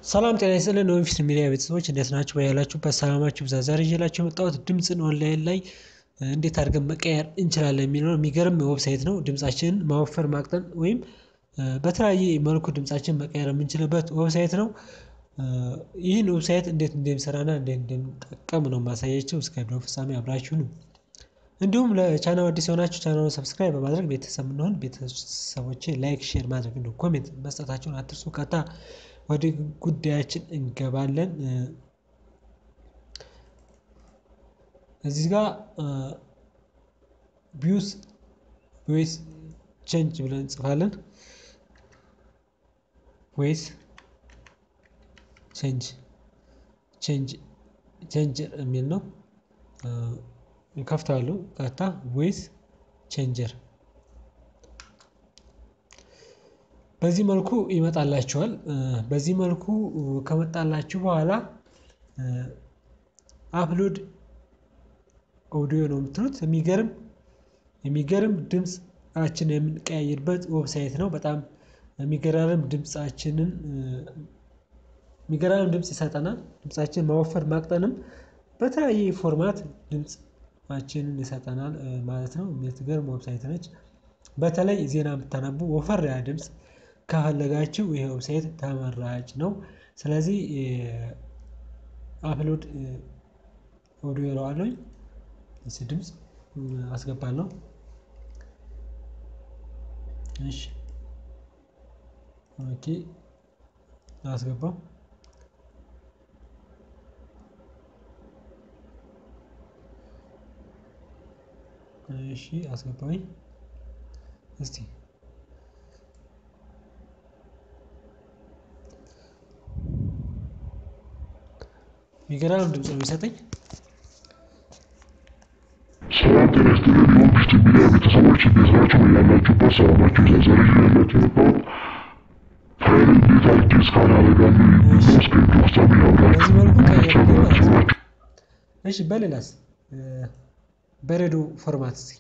ሰላም ጤና ይስጥልን የወንፊት ሚዲያ ቤተሰቦች እንዴት ናችሁ? በያላችሁበት ሰላማችሁ ብዛ። ዛሬ ይዤላችሁ የመጣሁት ድምፅን ኦንላይን ላይ እንዴት አድርገን መቀየር እንችላለን የሚለው የሚገርም ዌብሳይት ነው። ድምፃችንን ማወፈር ማቅጠን ወይም በተለያየ መልኩ ድምፃችንን መቀየር የምንችልበት ዌብሳይት ነው። ይህን ዌብሳይት እንዴት እንደሚሰራና እንዴት እንደሚጠቀም ነው የማሳያችሁ። እስከ ቪዲዮ ፍጻሜ አብራችሁ ነው። እንዲሁም ለቻናል አዲስ የሆናችሁ ቻናሉን ሰብስክራይብ በማድረግ ቤተሰብ እንሆን። ቤተሰቦቼ ላይክ፣ ሼር ማድረግ እንዲሁም ኮሜንት መስጠታችሁን አትርሱ። ቀጥታ ወደ ጉዳያችን እንገባለን። እዚህ ጋር ቪውስ ቮይስ ቼንጅ ብለን እንጽፋለን። ቮይስ ቼንጅ ቼንጅ ቼንጅ የሚል ነው። እንከፍታለሁ። ቀጥታ ቮይስ ቼንጀር በዚህ መልኩ ይመጣላችኋል። በዚህ መልኩ ከመጣላችሁ በኋላ አፕሎድ ኦዲዮ ነው የምትሉት። የሚገርም የሚገርም ድምፃችን የምንቀያይርበት ዌብሳይት ነው። በጣም የሚገራርም ድምፃችንን የሚገራርም ድምፅ ይሰጠናል። ድምፃችንን ማወፈር ማቅጠንም በተለያየ ፎርማት ድምፃችንን ይሰጠናል ማለት ነው። የምትገርም ዌብሳይት ነች። በተለይ ዜና የምታነቡ ወፈር ያ ድምፅ ከፈለጋችሁ ይሄ ዌብሳይት ተመራጭ ነው። ስለዚህ አፕሎድ ኦዲዮ እለዋለሁ። እዚህ ድምፅ አስገባለሁ። እሺ ኦኬ አስገባው። እሺ አስገባኝ። እስቲ የሚገራርም ድምፅ ነው የሚሰጠኝ። ሰላም ጤና ይስጥልን የወንፊት ሚዲያ ቤተሰቦች እንዴት ናችሁ? ያላችሁበት ሰላማችሁ ይብዛ። ዛሬ ይዤላችሁ የመጣሁት ፋይል እንዴት አድርጌ እስካን አደርጋለሁ የሚለው እስከ ቪዲዮ ፍጻሜ አብራችሁ በዚህ መልኩ ናቸው ቀየርኩ ማለት ናቸው ነው። እሺ በሌላስ በሬዲዮ ፎርማት እስኪ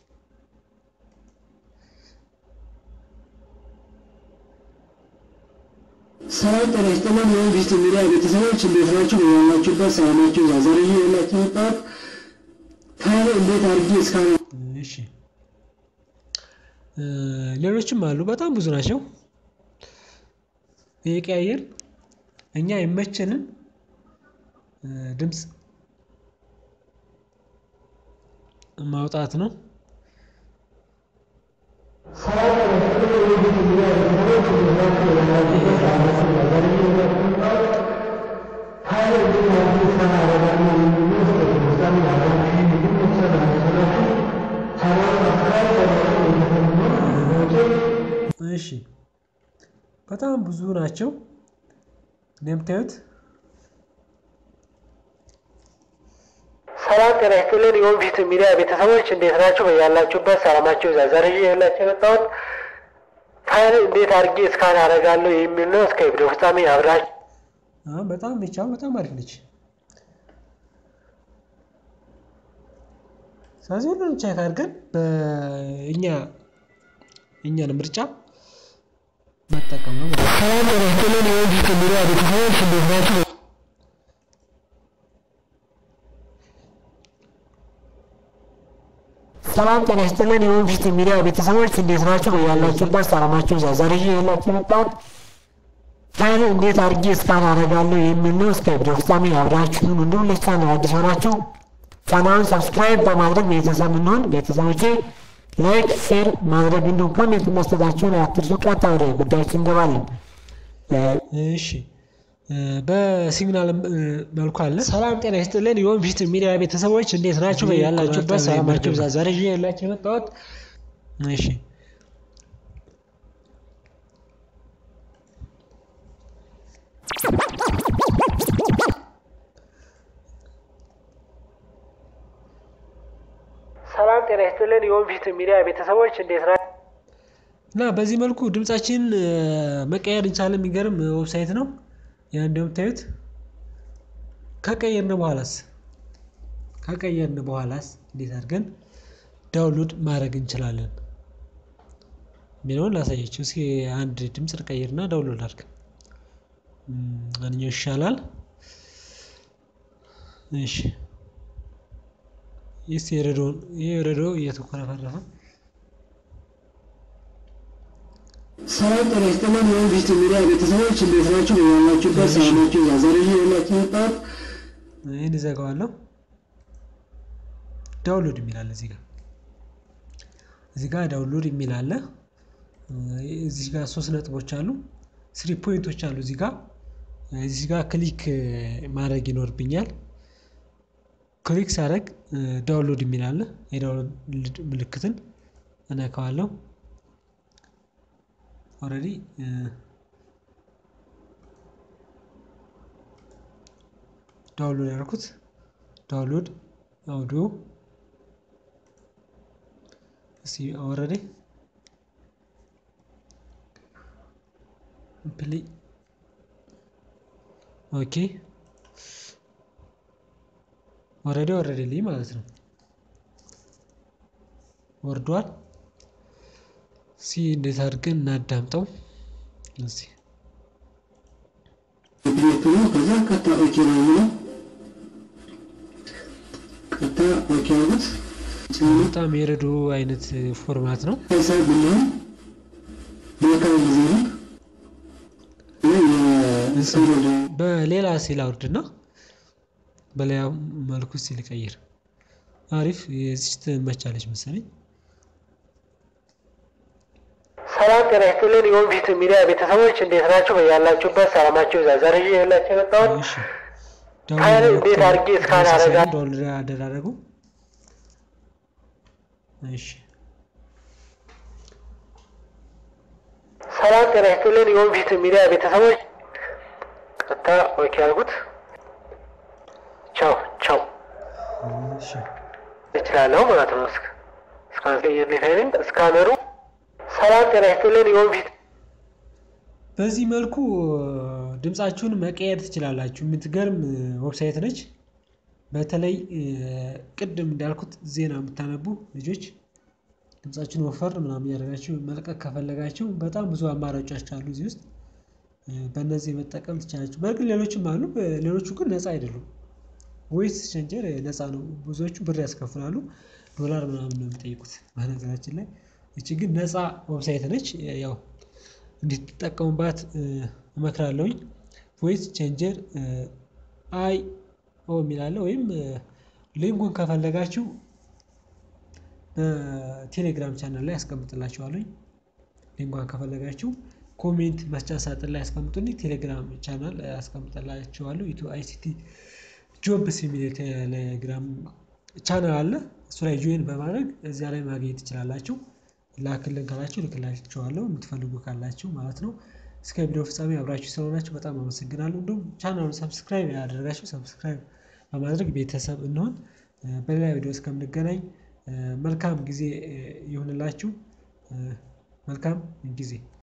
ሰላም ጤና ይስጥልን የወንፊት ሚዲያ ቤተሰቦች እንዴት ናችሁ? ያላችሁበት ሰላማችሁ ይብዛ። ዛሬ ይዤላችሁ የመጣሁት ፋይል እንዴት አድርጌ እስካን እሺ ሌሎችም አሉ። በጣም ብዙ ናቸው። የቀያየር እኛ የመቸንን ድምፅ ማውጣት ነው። እሺ በጣም ብዙ ናቸው እንደምታዩት። ሰላም ጤና ይስጥልን የወንፊት ሚዲያ ቤተሰቦች እንዴት ናችሁ? በያላችሁበት ሰላማችሁ ይብዛ። ዛሬ ይዤላችሁ የመጣሁት ፋይል እንዴት አድርጌ እስካን አደርጋለሁ የሚል ነው። እስከ ቪዲዮ ፍጻሜ አብራችሁ አሁን በጣም ብቻው በጣም አሪፍ ነች። ስለዚህ ሁሉንም ቼክ አድርገን በእኛ እኛን ምርጫ መጠቀም ነው ማለት ነው። ሰላም ጤና ይስጥልን የወንፊት ሚዲያ ቤተሰቦች እንዴት ናችሁ? ሰላም ጤና ይስጥልን የወንፊት ሚዲያ ቤተሰቦች እንዴት ናችሁ? በያላችሁበት ሰላማችሁ ይብዛ። ዛሬ ይዤላችሁ የመጣሁት ፋይል እንዴት አድርጌ እስካን አደርጋለሁ የሚል ነው። እስከ ቪዲዮ ፍጻሜ አብራችሁን እንዲሁም ለቻናል አዲስ ሆናችሁ ቻናሉን ሰብስክራይብ በማድረግ ቤተሰብ እንሆን። ቤተሰቦቼ ላይክ፣ ሼር ማድረግ እንዲሁም ኮሜንት መስጠታችሁን አትርሱ። ቀጥታ ወደ ጉዳያችን እንገባለን። እሺ በሲግናል መልኩ አለ። ሰላም ጤና ይስጥልን የወንፊት ሚዲያ ቤተሰቦች እንዴት ናችሁ? በያላችሁበት ሰላማችሁ ይብዛ። ዛሬ ይዤላችሁ የመጣሁት እሺ ሰላም ጤና ይስጥልን የወንፊት ሚዲያ ቤተሰቦች እንዴት ናችሁ? እና በዚህ መልኩ ድምጻችን መቀየር እንቻለን። የሚገርም ዌብሳይት ነው። ያ እንደምታዩት ከቀየርን በኋላስ ከቀየርን በኋላስ እንዴት አድርገን ዳውንሎድ ማድረግ እንችላለን የሚለውን ላሳያችሁ። እስኪ አንድ ድምፅ ልቀይርና ዳውንሎድ አድርግ። አንኛው ይሻላል። እሺ ይስ የረዶውን ይህ የረዶ እየተኮረፈረፈ ሰላም ጤና ይስጥልን። ይህን ቪስት ሚዲያ ቤተሰቦች እንዴት ናችሁ? ያላችሁበት ሰላማችሁ ይብዛ። ዛሬ ይዤላችሁ የመጣሁት ይህን እዘጋዋለሁ። ዳውንሎድ የሚል አለ እዚህ ጋር እዚህ ጋር ዳውንሎድ የሚል አለ። እዚህ ጋር ሶስት ነጥቦች አሉ፣ ስሪ ፖይንቶች አሉ። እዚህ ጋር እዚህ ጋር ክሊክ ማድረግ ይኖርብኛል። ክሊክ ሳደርግ ዳውንሎድ የሚል አለ። የዳውንሎድ ምልክትን እነካዋለሁ። ኦልሬዲ ዳውንሎድ ያደርኩት ዳውንሎድ አውዲዮ እስኪ ኦልሬዲ ፕሌይ ኦኬ ኦልሬዲ ወረደልኝ ማለት ነው። ወርዷል። ሲ እንዴት አድርገን እናዳምጠው እዚህ ምክንያቱ ነው። ከዛ ቀጥታ ኦኬ ነው የሚለው ቀጥታ ኦኬ አሉት። በጣም የረዶ አይነት ፎርማት ነው። ከዛ ብንሆን መልካም ጊዜ ነው። የሰወደ በሌላ ሲል አውርድና በሌላ መልኩ ሲል ቀይር። አሪፍ የዚች ትመቻለች መሰለኝ። ሰላም ጤና ይስጥልን። የወንፊት ሚዲያ ቤተሰቦች እንዴት ናችሁ? በያላችሁበት ሰላማችሁ ይብዛ። ዛሬ ይዤላችሁ የመጣሁት እሺ ፋይል እንዴት አድርጌ እስካን አደርጋለሁ? ዳውንሎድ አደራረጉ እሺ ሰላም ጤና ይስጥልን። የወንፊት ሚዲያ ቤተሰቦች ቀጥታ ኦኬ አልኩት። ቻው ቻው እሺ እችላለሁ ማለት ነው። እስከ እስካን ቀይርልኝ እስካነሩ ሰላም ጤና ይስጥልን። የወንፊት በዚህ መልኩ ድምፃችሁን መቀየር ትችላላችሁ። የምትገርም ዌብሳይት ነች። በተለይ ቅድም እንዳልኩት ዜና የምታነቡ ልጆች ድምፃችሁን ወፈር ምናምን እያደረጋችሁ መልቀቅ ከፈለጋችሁ በጣም ብዙ አማራጮች አሉ እዚህ ውስጥ በእነዚህ መጠቀም ትችላላችሁ። በእርግጥ ሌሎችም አሉ። ሌሎቹ ግን ነፃ አይደሉም። ቮይስ ቼንጀር ነፃ ነው። ብዙዎቹ ብር ያስከፍላሉ። ዶላር ምናምን ነው የሚጠይቁት በነገራችን ላይ። ይቺ ግን ነፃ ዌብሳይት ነች። ያው እንድትጠቀሙባት እመክራለሁኝ። ቮይስ ቼንጀር አይ ኦ የሚላለ ወይም ሊንኩን ከፈለጋችሁ በቴሌግራም ቻናል ላይ ያስቀምጥላችኋለኝ። ሊንኳን ከፈለጋችሁ ኮሜንት መስጫ ሳጥን ላይ ያስቀምጡልኝ። ቴሌግራም ቻናል ያስቀምጥላችኋለሁ። ኢትዮ አይሲቲ ጆብስ የሚል የቴሌግራም ቻናል አለ። እሱ ላይ ጆይን በማድረግ እዚያ ላይ ማግኘት ትችላላችሁ። ላክልን ካላችሁ ልክላችኋለሁ የምትፈልጉ ካላችሁ ማለት ነው። እስከ ቪዲዮ ፍጻሜ አብራችሁ ስለሆናችሁ በጣም አመሰግናለሁ። እንዲሁም ቻናሉን ሰብስክራይብ ያደረጋችሁ ሰብስክራይብ በማድረግ ቤተሰብ እንሆን። በሌላ ቪዲዮ እስከምንገናኝ መልካም ጊዜ ይሁንላችሁ። መልካም ጊዜ